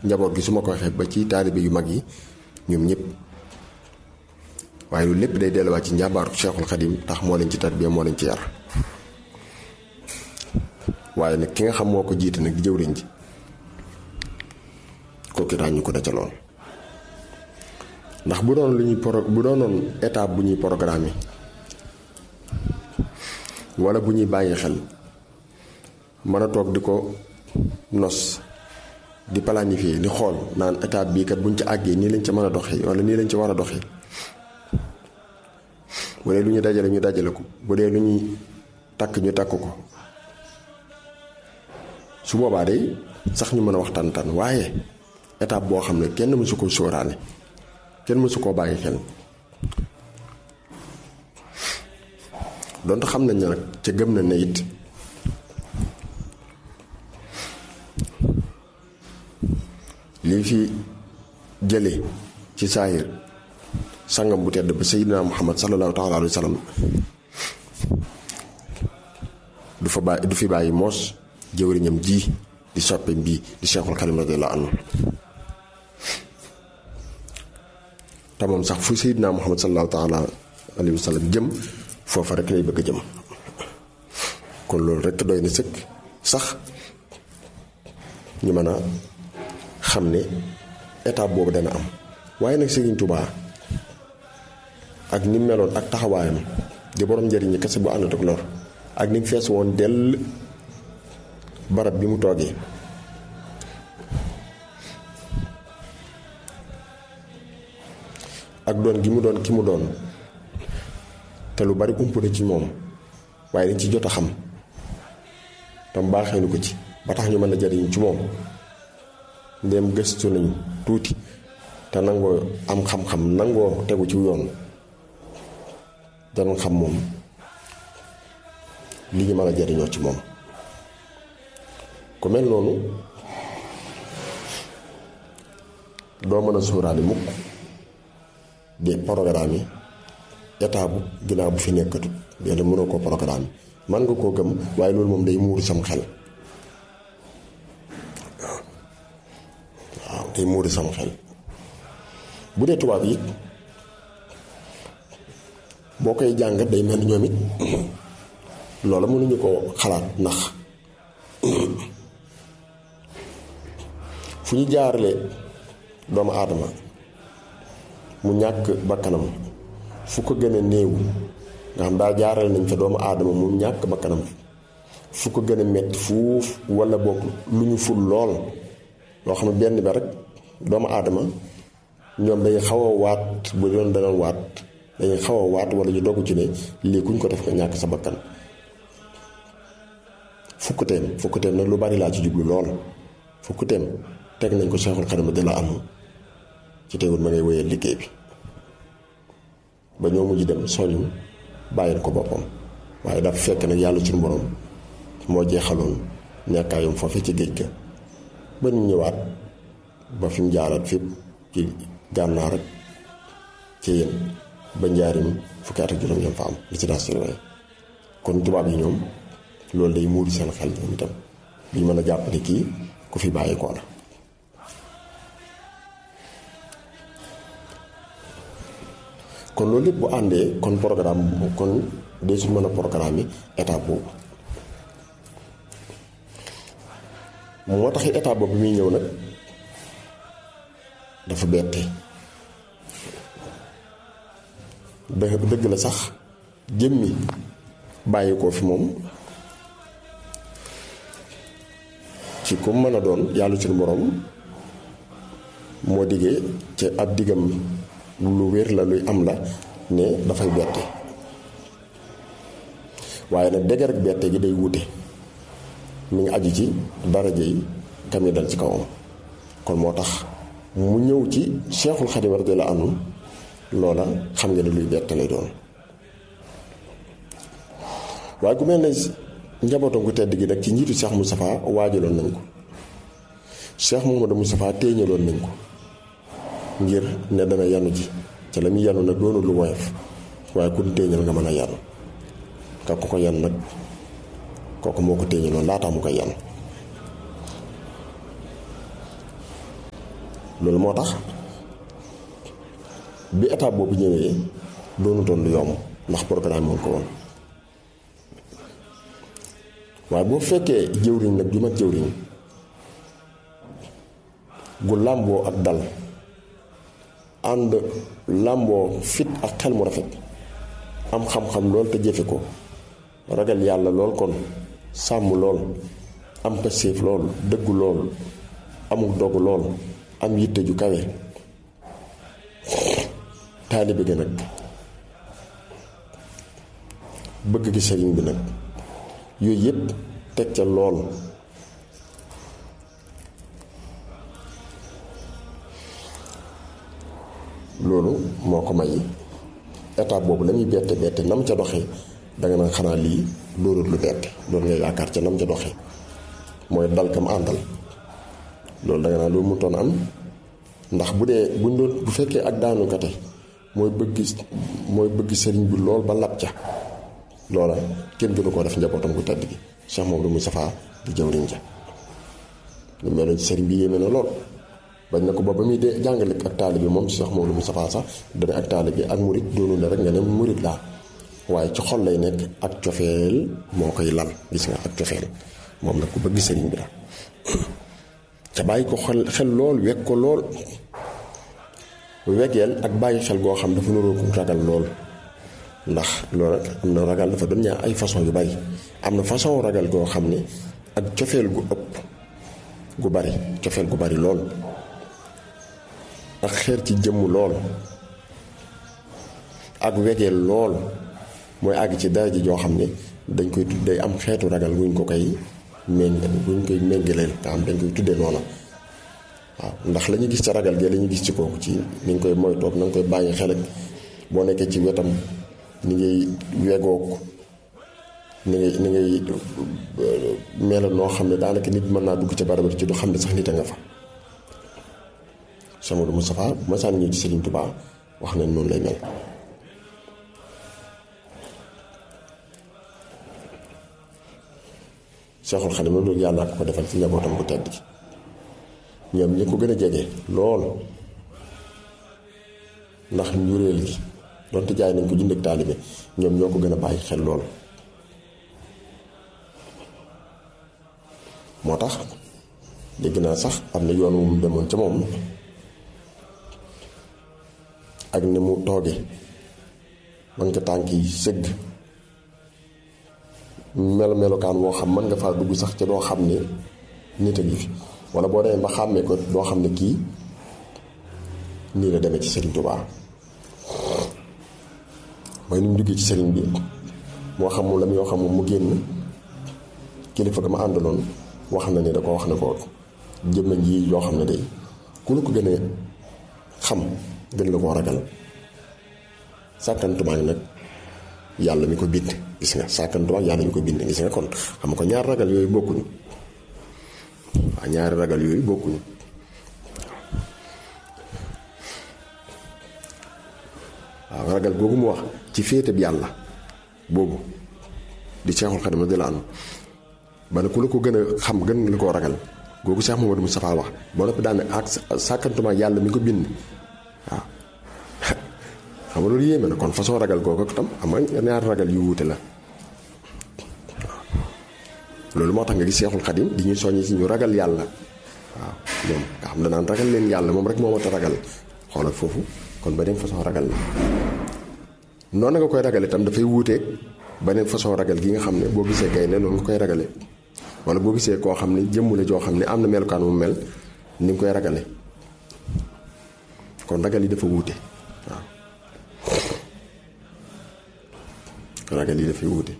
njaboot gi su ma ko waxee ba ci taalibe yu mag yi ñoom ñëpp waaye loolu lépp day delluwaat ci njàmbaaru Cheikhul Khadim tax moo leen ci tarbiya moo leen ci yar waaye nag ki nga xam moo ko jiite nag di jëwriñ ji kooku ràññu ko da ca lool ndax bu doon lu ñuy pro bu doonoon étape bu ñuy programme wala bu ñuy bàyyi xel mën a toog di ko nos di planifier di xool naan étape bii kat buñ ci àggee nii lañ ca mën a doxee wala nii lañ ci war a doxee bu dee lu ñu dajale ñu dajale ko bu dee lu ñuy takk ñu takk ko su boobaa day sax ñu mën a waxtaan tan waaye étape boo xam ne kenn mësu ko sóoraale kenn mësu koo bàyyi xel donte xam nañ ne nag ca gëm na ne it lii fi jële ci saayir sangam bu tedd ba Seydina Muhammad sallallahu taala alayhi wa sallam du fa bàyyi du fi bàyyi moos jëwriñam ji di soppeem bii di Cheikhul Khadim radiyallahu anhu te moom sax fu Seydina Muhammad sallallahu taala alayhi wa sallam jëm foofa rek lay bëgg a jëm kon loolu rek doy na sëkk sax ñu mën a xam ne étape boobu dana am waaye nag Serigne Touba ak ni mu meloon ak taxawaayam di borom njëriñ kese bu ànd ak lor ak ni mu fees woon dell barab bi mu toogee ak doon gi mu doon ki mu doon te lu bari ump na ci moom waaye dañ ci jot a xam tam baaxee nu ko ci ba tax ñu mën a jariñ ci moom ndéem gëstu nañu tuuti te nangoo am xam-xam nangoo tegu ci yoon danañ xam moom li ñu mën a jariñoo ci moom ku mel noonu doo mën a suuraale mukk di programme yi état bu ginnaaw bu fi nekkatu yàlla mënoo koo programme man nga koo gëm waaye loolu moom day muuru sam xel waaw day muuru sam xel bu dee tubaab yi boo koy jàngat day mel ni ñoom it loola mënuñu ko xalaat ndax fu ñu jaarale doomu aadama mu ñàkk bakkanam fu ko gën a néew nga xam daal jaarale nañ fa doomu aadama mu ñàkk bakkanam fu ko gën a metti fuuf wala boog lu ñu ful lool loo xam ne benn ba rek doomu aadama ñoom dañuy xaw a waat bu doon danoon waat dañuy xaw a waat wala ñu dogg ci ne lii kuñ ko def nga ñàkk sa bakkan fukkuteem fukkuteem nag lu bari laa ci jublu lool fukkuteem teg nañ ko Seexul Xadim di la am ci teewul ma ngay wéyal liggéey bi ba ñoo mujj dem soñu bàyyil ko boppam waaye dafa fekk nag yàlla suñu borom moo jeexaloon nekkaayam foofu ci géej ga ba ñu ñëwaat ba fi mu jaaraat fépp ci gànnaar ak ci yéen ba njaarim fukki at ak juróom yam fa am li ci daas ci kon tubaab yi ñoom loolu day muuri seen xel ñoom itam duñ mën a jàpp ne kii ku fi bàyyi koo la kon loolu lépp bu àndee kon programme kon dee su mën a programme yi étape boobu moo tax étape boobu bi muy ñëw nag dafa bette dë- dëgg la sax jëmmi bàyyi ko fi moom ci ku mën a doon yàlla suñu borom moo diggee ci ab diggam lu wér la luy am la ne dafay bette waaye nag dëgg rek bette gi day wute mi ngi aju ci daraja yi kam yi dal ci kawam kon moo tax mu ñëw ci Cheikhul Khadim radiyallahu anhu loola xam nga ne luy bette lay doon waaye ku mel ne njabootam ku tedd gi nag ci njiitu Cheikh Moustapha waajaloon nañ ko Cheikh Mouhamadou Moustapha téeñaloon nañ ko ngir ne dana yanu ji ca la muy yanu nag doonul lu woyof waaye ku téeñal nga mën a yanu ka ko ko yan nag kooku moo ko téeñaloon laataa mu koy yan loolu moo tax bi étape boobu ñëwee doonutoon lu yomb ndax programme woon ko woon waaye boo fekkee jëwriñ nag ju mat jëwriñ gu làmboo ak dal ànd làmboo fit ak xel mu rafet am xam-xam lool te jëfe ko ragal yàlla lool kon sàmm lool am passéef lool dëggu lool amul dogu lool am yitte ju kawe taalibe gi nag bëgg gi sëriñ bi nag yooyu yépp teg ca lool loolu moo ko may étape boobu la muy bette bette nam ca doxee danga naan xanaa lii loolul lu bette loolu nga yaakaar ca nam ca doxee mooy dal kam àndal loolu danga naan loolu mu toon am ndax bu dee buñ doon bu fekkee ak daanu kate mooy bëgg mooy bëgg sëriñ bi lool ba lab ca loola kenn gënu koo def njabootam gu tedd gi Cheikh Mamadou Moustapha di jëwriñ ja lu meloon ci sëriñ bi yéeme na lool bañ na ko ba ba muy dee jàngale ak taalibe moom Cheikh Mamadou Moustapha sax dana ak taalibe ak murit doonu la rek nga ne murit laa waaye ci xol lay nekk ak cofeel moo koy lal gis nga ak cofeel moom nag ku bëgg sëriñ bi la ca bàyyi ko xel xel lool wekk ko lool wegeel ak bàyyi xel goo xam dafa nuroo ko ragal lool ndax loolu rek am na ragal dafa doon ñaar ay façon yu bari am na façon ragal goo xam ne ak cofeel gu ëpp gu bari cofeel gu bari lool ak xeer ci jëmm lool ak wegeel lool mooy àgg ci daraja joo xam ne dañ koy tudd day am xeetu ragal wuñ ko koy méng wuñ koy méngaleel nga xam dañ koy tuddee noona waaw ndax la ñu gis ca ragal gee la ñu gis ci kooku ci ni nga koy moytoog na nga koy bàyyi xel ak boo nekkee ci wetam ni ngay wegoog ni ngay ni ngay mel noo xam ne daanaka nit mën naa dugg ca barab ci du xam ne sax nit a nga fa Cheikh Modou Moustapha bu ma sànni ñëw ci Serigne Touba wax nañ noonu lay mel Cheikhul Khadim loolu yàlla ko ko defal ci njabootam bu tedd gi ñoom ñi ko gën a jege lool ndax njuréel gi donte jaay nañ ko jënd ak taalibe ñoom ñoo ko gën a bàyyi xel lool moo tax dégg naa sax am na yoon wu mu demoon ca moom ak ni mu tooge man nga tànk yi sëgg melo melokaan woo xam mën nga faa dugg sax ca doo xam ne nit a ngi fi wala boo demee ba xàmmee ko doo xam ne kii nii la demee ci Serigne Touba mooy ni mu duggee ci Serigne bi moo xam mu la yoo xam mu génn kilifa ga ma àndaloon wax na ne da ko wax ne ko jëmm ji yoo xam ne day ku la ko gën a xam gën la koo ragal sàkkantumaa ngi nag yàlla mi ko bind gis nga sàkkantumaa yàlla mi ko bind gis nga kon xam nga ko ñaar ragal yooyu bokkuñu waaw ñaari ragal yooyu bokkuñu waaw ragal googu mu wax ci féete bi yàlla boobu di Seexul Xadim di la am ba ne ku la ko gën a xam gën la koo ragal googu Cheikh Mamadou Moustapha wax boo noppi daan ak sàkkantuma yàlla mi ko bind waaw xam nga loolu yéeme na kon façon ragal googu tam xam nga ñaari ragal yu wuute la loolu moo tax nga gis Seexul Xadim di ñuy soññi ci ñu ragal yàlla waaw ñoom nga xam danaan ragal leen yàlla moom rek moo mat a ragal xoolal foofu kon beneen façon ragal la noonu nga koy ragale itam dafay wuuteeg beneen façon ragal gi nga xam ne boo gisee gaynde noonu nga koy ragale wala boo gisee koo xam ne jëmm la joo xam ne am na melukaan mu mel ni nga koy ragale kon ragal yi dafa wuute waaw ragal yi dafay wuute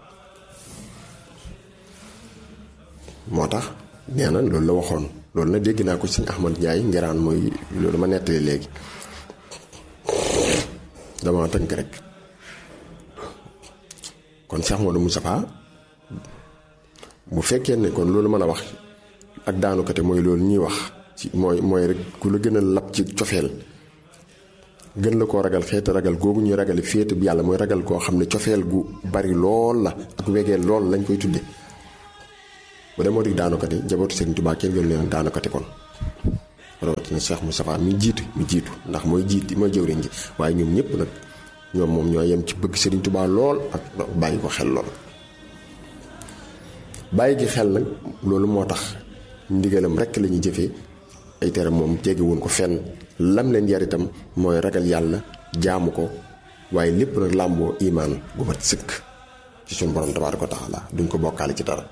moo tax nee na loolu la waxoon loolu na dégg naa ko sëñ Ahmad Ndiaye ngiraan mooy loolu ma nettali léegi dama tënk rek kon Cheikh Modou Moustapha bu fekkee ne kon loolu mën a wax ak daanukate mooy loolu ñuy wax ci mooy mooy rek ku la gën a lab ci cofeel gën la koo ragal xeeti ragal googu ñuy ragale féete bi yàlla mooy ragal koo xam ne cofeel gu bari lool la ak wegeel lool lañ koy tudde bu dee moo di daanukati njabootu Serigne Touba kenn gën leen daanukati kon rawatina Cheikh Moustapha mi jiitu mi jiitu ndax mooy jiit mooy jëwriñ ji waaye ñoom ñëpp nag ñoom moom ñoo yem ci bëgg Serigne Touba lool ak bàyyi ko xel lool. bàyyi gi xel nag loolu moo tax ndigalam rekk la ñuy jëfee ay tere moom jege woon ko fenn lam leen yar itam mooy ragal yàlla jaamu ko waaye lépp nag làmboo imaan gu mat sëkk ci suñu borom tabaaraka wa taala duñ ko bokkaale ci dara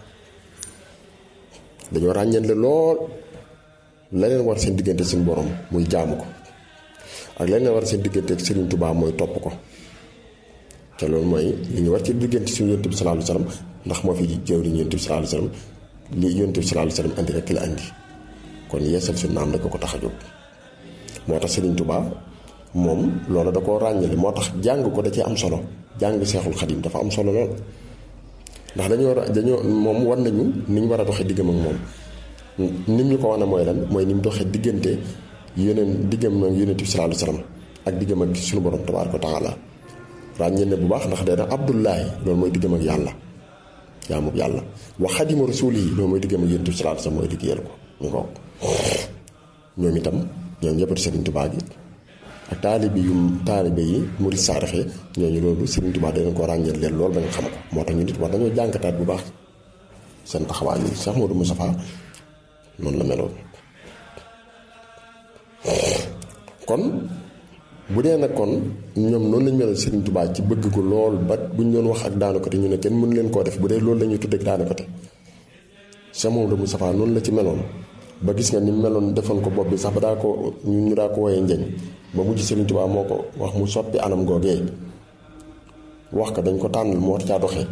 dañoo ràññeele lool la leen war seen diggante seen borom muy jaamu ko ak la leen war seen diggante ak Serigne Touba mooy topp ko te loolu mooy li ñu war ci diggante suñu yonent bi sallallahu alayhi wasallam ndax moo fi jëwriñ yonent bi sallallahu alayhi wasallam li yonent bi sallallahu alayhi wasallam andi rek la andi kon yeesal suñu naam rek ko tax a jóg moo tax Serigne Touba moom loolu da koo ràññale moo tax jàng ko da cee am solo jàng Seexul Xadim dafa am solo lool ndax dañoo war a dañoo moom war nañu ni ñu war a doxee diggam ak moom nim ñu ko wane mooy lan mooy ni mu doxee diggante yeneen diggam ak yonent bi sallallahu alayhi wasallam ak diggam ak suñu borom tabaaraka wa taala ràññee ne bu baax ndax dee na Abdullahi loolu mooy diggam ak yàlla jaamu yàlla wa xadimu rasuuli yi loolu mooy diggam ak yonent bi sallallahu alayhi wasallam mooy liggéeyal ko ñu ko ñoom itam ñoom ñëppati Serigne Touba gi ak taalibe yu taalibe yi murid saaraxe ñooñu loolu Serigne Touba danañ ko ràññeel leen loolu ba nga xam ko moo tax ñu nit war dañoo jànkataat bu baax seen taxawaay yi Cheikh Modou Moustapha noonu la meloon kon bu dee nag kon ñoom noonu lañ melal Serigne Touba ci bëgg ko lool ba buñ doon wax ak daanu côté ñu ne kenn mënu leen koo def bu dee loolu la ñuy tuddee ak daanu côté Cheikh Modou Moustapha noonu la ci meloon ba gis nga ni mu meloon defoon ko bopp bi sax ba daa ko ñun ñu daa ko woyee njeñ ba mujj Serigne Touba moo ko wax mu soppi anam googee wax ko dañ ko tànnal moo caa doxee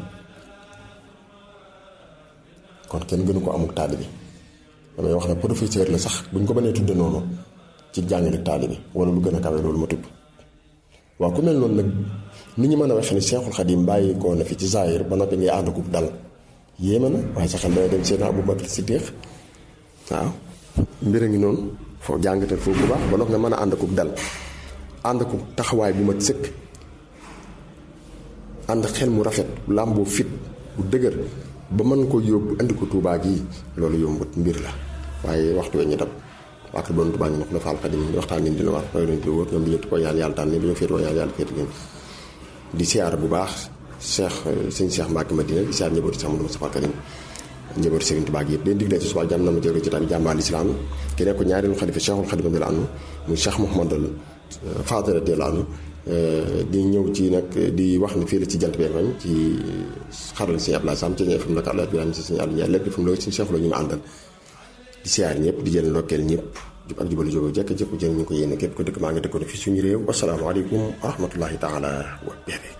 kon kenn gënu ko amuk taalibi damay wax ne professeur la sax buñ ko mënee tudde noonu ci jàngale taalibi wala lu gën a kawe loolu ma tudd waaw ku mel noonu nag ni ñu mën a waxee ni Seexul Xadim bàyyi koo na fi ci Zahir ba noppi ngay ànd ko dal yéeme na waaye sa xel dana dem seen Abu Bakr Siddiq waaw mbir a ngi noonu foo jàngatal foofu bu baax ba noppi nga mën a ànd ko dal ànd ko taxawaay bu mat sëkk ànd xel mu rafet làmboo fit bu dëgër ba mën ko yóbbu andi ko Tuubaa gii loolu yombut mbir la waaye waxtu we ñu dem waa kër borom Tuubaa ñu ne ko Faal Xadim di waxtaan ngeen dina war mooy lañ ko wóor ñoom bi ñu ko yàlla yàlla tànn bi ñu féetoo yàlla yàlla féete ngeen di siyaar bu baax Cheikh sëñ Cheikh Mbacke Madina di siyaar njabootu Cheikh Amadou Moustapha Karim njabootu Serigne Touba gi yëpp leen digle ci suba jàmm na ma jël ci tamit jàmbaal islam ki nekk ko ñaareelu xalifa Cheikhul Xadim radiyallahu anhu muy Cheikh Mouhamadul Fadel radiyallahu anhu di ñëw ci nag di wax ne fii la ci jant bi FM ci xaral sëñ Abdoulaye Sam ci FM nag Abdoulaye Birame si sëñ Aliou Ndiaye lépp defam loolu suñu Cheikh la ñu ma àndal di siyaar ñëpp di jël ndokkeel ñëpp jub ak jubalu jógo jekk jëpp jël ñu ko yéene képp ko dëkk maa ngi dëkkoon fi suñu réew wasalaamaaleykum wa rahmatullahi taala wa barakatuh